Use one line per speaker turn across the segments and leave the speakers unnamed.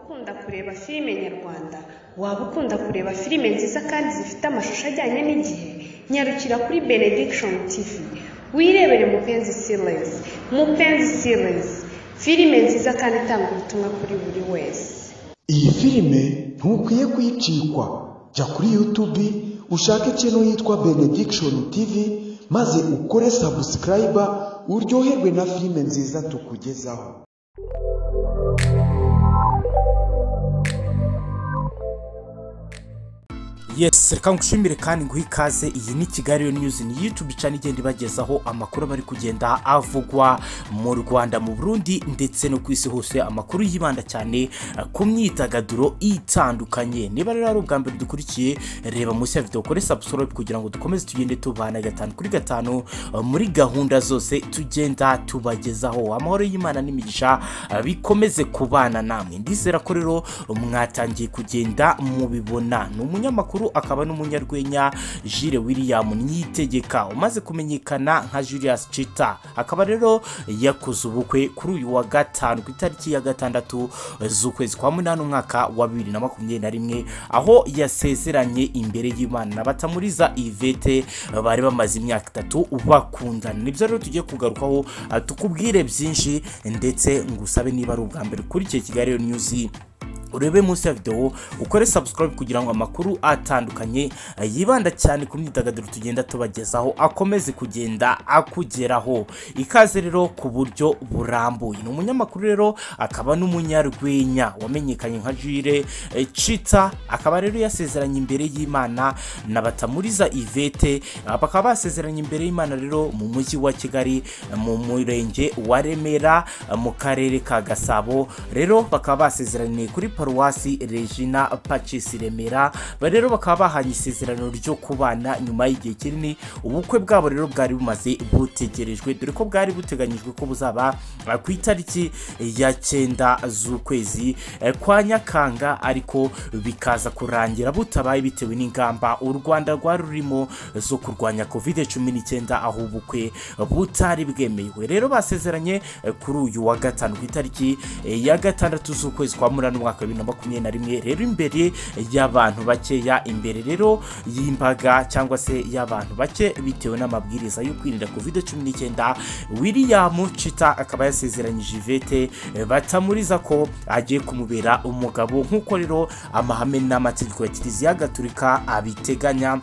ukunda kureba filime nyarwanda, waba ukunda kureba filime nziza kandi zifite amashusho ajyanye n'igihe, nyarukira kuri Benediction TV, wirebere Mupenzi Series, Mupenzi Series, filime nziza kandi itanga ubutumwa kuri buri wese.
iyi filime ntukwiye kuyicikwa jya kuri yutubi ushake ikintu yitwa benediction tv maze ukore sabusikarayiba uryoherwe na filime nziza tukugezaho
yes reka ngushimire kandi nguhe ikaze iyi ni kigali news ni youtube channel igenda ibagezaho amakuru aba ari kugenda avugwa mu rwanda mu burundi ndetse no ku isi hose amakuru yibanda cyane eh, ku myidagaduro itandukanye niba rero ari ubwa mbere dukurikiye reba munsi ya video ukore subscribe kugira ngo dukomeze tugende tubana gatanu kuri gatanu eh, muri gahunda zose tugenda tubagezaho amahoro y'imana n'imigisha eh, bikomeze kubana namwe ndizera ko rero mwatangiye kugenda mubibona ni umunyamakuru akaba n'umunyarwenya jire william nyitegeka umaze kumenyekana nka julius cita akaba rero yakoze ubukwe kuri uyu wa gatanu ku itariki ya gatandatu z'ukwezi kwa munani umwaka wa bibiri na makumyabiri na rimwe aho yasezeranye imbere y'imana na batamuriza ivete bari bamaze imyaka itatu bakundana nibyo rero tugiye kugarukaho ah, tukubwire byinshi ndetse ngusabe niba ari ubwa mbere ukurikiye kigali Real news urebe munsi ya videwo ukore subscribe kugira ngo amakuru atandukanye eh, yibanda cyane ku myidagaduro tugenda tubagezaho akomeze kugenda akugeraho ikaze rero ku buryo burambuye ni umunyamakuru rero akaba n'umunyarwenya wamenyekanye nka jire eh, cita akaba rero yasezeranye imbere y'imana na batamuriza ivete ah, bakaba basezeranye imbere y'imana rero mu mujyi wa kigali eh, mu murenge wa remera eh, mu karere ka gasabo rero bakaba basezeraniye kuri paruwasi regina pacisi remera Ba rero bakaba bahanye isezerano ryo kubana nyuma y'igihe kinini ubukwe bwabo rero bwari bumaze butegerejwe dore ko bwari buteganyijwe ko buzaba eh, ku itariki ya cyenda z'ukwezi eh, kwa nyakanga ariko bikaza kurangira butabaye bitewe n'ingamba u rwanda rwari rurimo zo kurwanya covid cumi n'icyenda aho ubukwe butari bwemewe rero basezeranye eh, kuri uyu wa gatanu ku itariki eh, ya gatandatu z'ukwezi kwa munani umwaka wa bibiri na makumyabiri na rimwe rero imbere y'abantu bakeya imbere rero y'imbaga cyangwa se y'abantu bake bitewe n'amabwiriza yo kwirinda covid cumi n'icyenda william cita akaba yasezeranyije ivete eh, batamuriza ko agiye kumubera umugabo nk'uko rero amahame n'amategeko ya kiliziya gaturika abiteganya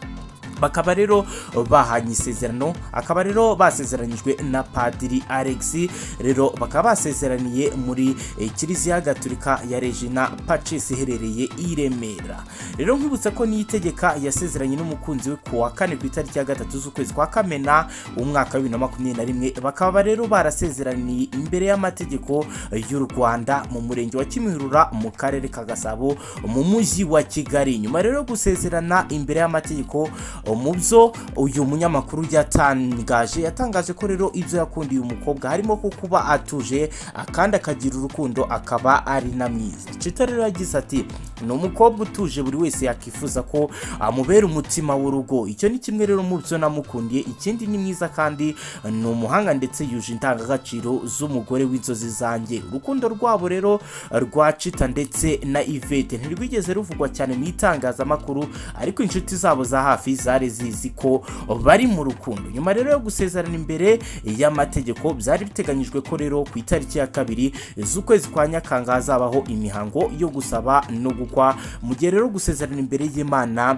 bakaba rero bahanye isezerano akaba rero basezeranyijwe na padiri alex rero bakaba basezeraniye muri eh, kiliziya gaturika ya regina pacis iherereye i remera rero nkibutsa ko niyitegeka yasezeranye n'umukunzi we ku wa kane ku itariki ya gatatu z'ukwezi kwa kamena umwaka wa bibiri na makumyabiri na rimwe bakaba rero barasezeraniye imbere y'amategeko eh, y'u rwanda mu murenge wa kimihurura mu karere ka gasabo mu mujyi wa kigali nyuma rero yo gusezerana imbere y'amategeko mu byo uyu munyamakuru yatangaje yatangaje ko rero ibyo yakundiye umukobwa harimo ko kuba atuje kandi akagira urukundo akaba ari na mwiza cita rero yagize ati ni umukobwa utuje buri wese yakifuza ko amubera umutima w'urugo icyo ni kimwe rero mu byo namukundiye ikindi ni mwiza kandi ni umuhanga ndetse yuje indangagaciro z'umugore w'inzozi zanjye urukundo rwabo rero rwa cita ndetse na ivete ntirwigeze ruvugwa cyane mu itangazamakuru ariko inshuti zabo za hafi zari zizi ko bari mu rukundo nyuma rero yo gusezerana imbere y'amategeko byari biteganyijwe ko rero ku itariki ya kabiri z'ukwezi kwa nyakanga hazabaho imihango yo gusaba no gukwa mu gihe rero gusezerana imbere y'imana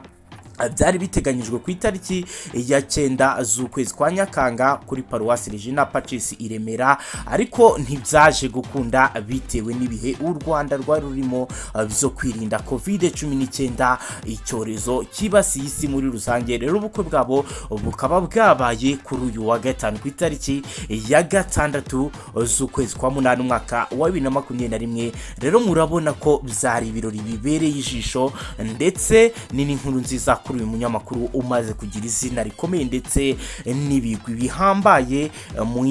byari biteganyijwe ku itariki ya cyenda z'ukwezi kwa nyakanga kuri paruwasi regina pacis i remera ariko ntibyaje gukunda bitewe n'ibihe u rwanda rwari rurimo eh, byo kwirinda covid cumi n'icyenda icyorezo cyibasiye isi muri rusange rero ubukwe bwabo bukaba bwabaye kuri uyu wa gatanu ku itariki ya gatandatu z'ukwezi kwa munani umwaka wa bibiri na makumyabiri na rimwe rero murabona ko byari ibirori bibereye ijisho ndetse ni n'inkuru nziza kuri uyu munyamakuru umaze kugira izina rikomeye ndetse n'ibigwi bihambaye mu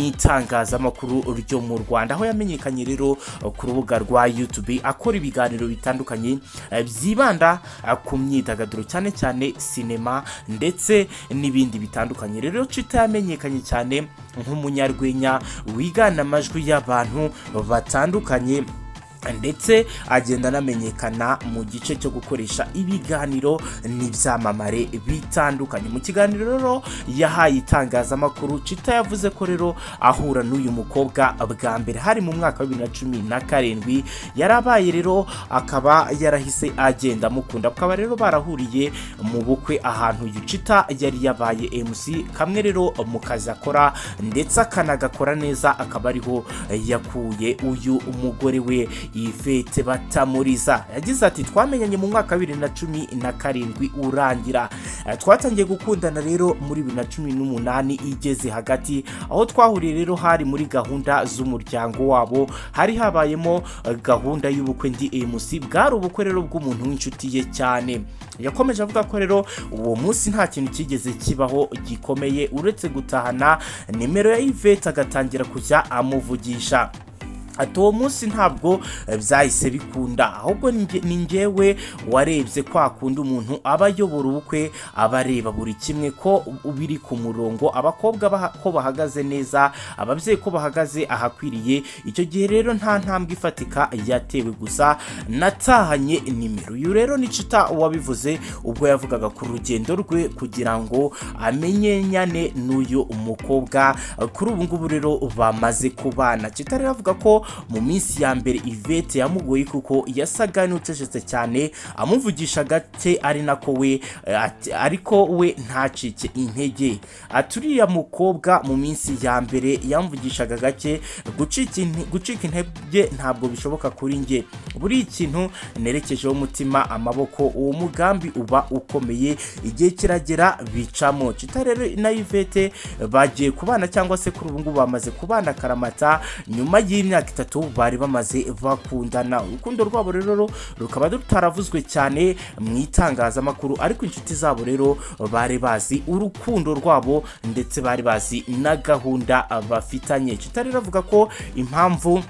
itangazamakuru ryo mu rwanda aho yamenyekanye rero ku rubuga rwa youtube akora ibiganiro bitandukanye eh, byibanda eh, ku myidagaduro cyane cyane sinema ndetse n'ibindi bitandukanye rero cita yamenyekanye cyane nk'umunyarwenya wigana amajwi y'abantu batandukanye ndetse agenda anamenyekana mu gice cyo gukoresha ibiganiro n'ibyamamare bitandukanye mu kiganiro rero yahaye itangazamakuru cita yavuze ko rero ahura n'uyu mukobwa bwa mbere hari mu mwaka wa bibiri na cumi na karindwi yarabaye rero akaba yarahise agenda amukunda bakaba rero barahuriye mu bukwe ahantu yucita yari yabaye MC kamwe rero mu kazi akora ndetse akanagakora neza akaba ariho yakuye uyu umugore we Yvette Batamuriza yagize ati twamenyanye mu mwaka wa bibiri na cumi na karindwi urangira Eh, twatangiye gukundana rero muri bibiri na cumi n'umunani igeze hagati aho twahuriye rero hari muri gahunda z'umuryango wabo hari habayemo eh, gahunda y'ubukwe ndi MC bwari ubukwe rero bw'umuntu w'inshuti ye cyane yakomeje avuga ko rero uwo munsi nta kintu kigeze kibaho gikomeye uretse gutahana nimero ya Yvette agatangira kujya amuvugisha ati uwo munsi ntabwo eh, byahise bikunda ahubwo ni nge- ni ngewe warebye kwa kundi umuntu aba ayobora ubukwe aba areba buri kimwe ko u- biri ku murongo abakobwa baha- ko bahagaze neza ababyeyi ko bahagaze ahakwiriye icyo gihe rero nta ntambwe ifatika yatewe gusa natahanye nimero uyu rero ni cita wabivuze ubwo yavugaga ku rugendo rwe kugira ngo amenyenyane n'uyu mukobwa kuri ubu ngubu rero bamaze kubana cita rero avuga ko mu minsi ya mbere ivete yamugoye kuko yasaga n'ucecetse cyane amuvugisha gake ari nako we eh, ati- ariko we ntacike intege ati uriya mukobwa mu minsi ya mbere yamvugishaga gake gucika inte- gucika intege ntabwo bishoboka kuri njye buri ikintu nerekejeho umutima amaboko uwo mugambi uba ukomeye igihe kiragera bicamo cita rero na ivete bagiye kubana cyangwa se kuri ubu ngubu bamaze kubana karamata nyuma y'imyaka itatu bari bamaze bakundana urukundo rwabo rero rukaba rutaravuzwe cyane mu itangazamakuru ariko inshuti zabo rero bari bazi urukundo rwabo ndetse bari bazi na gahunda bafitanye cita rero avuga ko impamvu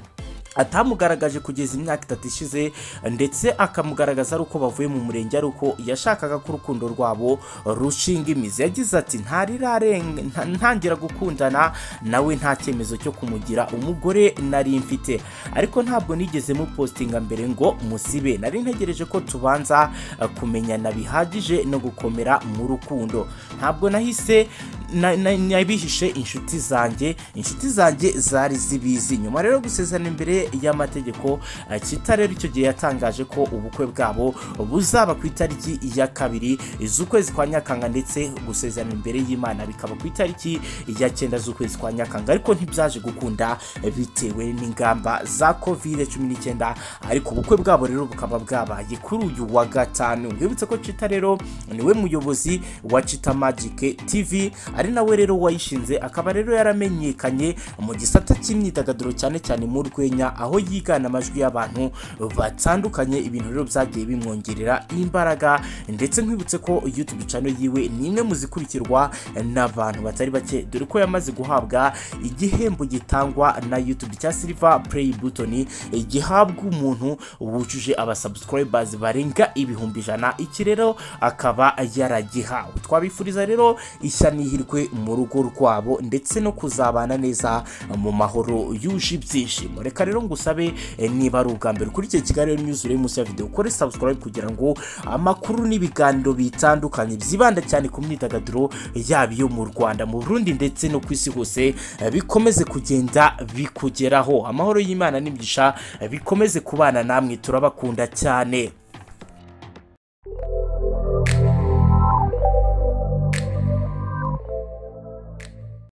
atamugaragaje kugeza imyaka itatu ishize ndetse akamugaragaza ari uko bavuye mu murenge ari uko yashakaga ko urukundo rwabo rushinga imizi yagize ati ntarirarenga nta- ntangira gukundana nawe nta cyemezo cyo kumugira umugore nari mfite ariko ntabwo nigeze mupositinga mbere ngo musibe nari ntegereje ko tubanza eh, kumenyana bihagije no gukomera mu rukundo ntabwo nahise na- na- nabihishe inshuti zanjye inshuti zanjye zari zibizi nyuma rero yo gusezerana imbere y'amategeko eh, kita rero icyo gihe yatangaje ko ubukwe bwabo buzaba ku itariki ya kabiri z'ukwezi kwa nyakanga ndetse gusezerana imbere y'imana bikaba ku itariki ya cyenda z'ukwezi kwa nyakanga ariko ntibyaje gukunda eh, bitewe n'ingamba za covid cumi n'icyenda ariko ubukwe bwabo rero bukaba bwabaye kuri uyu wa gatanu mwibutse ko cita rero niwe muyobozi wa cita magic tv ari nawe rero wayishinze akaba rero yaramenyekanye mu gisata cy'imyidagaduro cyane cyane mu rwenya aho yigana amajwi y'abantu batandukanye ibintu rero byagiye bimwongerera imbaraga ndetse nkwibutse ko youtube channel yiwe ni imwe mu zikurikirwa n'abantu batari bake dore ko yamaze guhabwa igihembo gitangwa na youtube cya silver play button gihabwa umuntu wujuje abasubscribers barenga ibihumbi ijana iki rero akaba yaragihawe twabifuriza rero ishya n'ihirwe mu rugo rwabo ndetse no kuzabana neza mu mahoro yuje ibyishimo reka rero ngusabe eh, niba ari ubwa mbere kuri iki kigali news uri munsi ya video ukore subscribe kugira ngo amakuru n'ibiganiro bitandukanye byibanda cyane ku myidagaduro yaba iyo mu Rwanda mu Burundi ndetse no ku isi hose eh, bikomeze kugenda bikugeraho amahoro y'Imana n'imigisha eh, bikomeze kubana namwe turabakunda cyane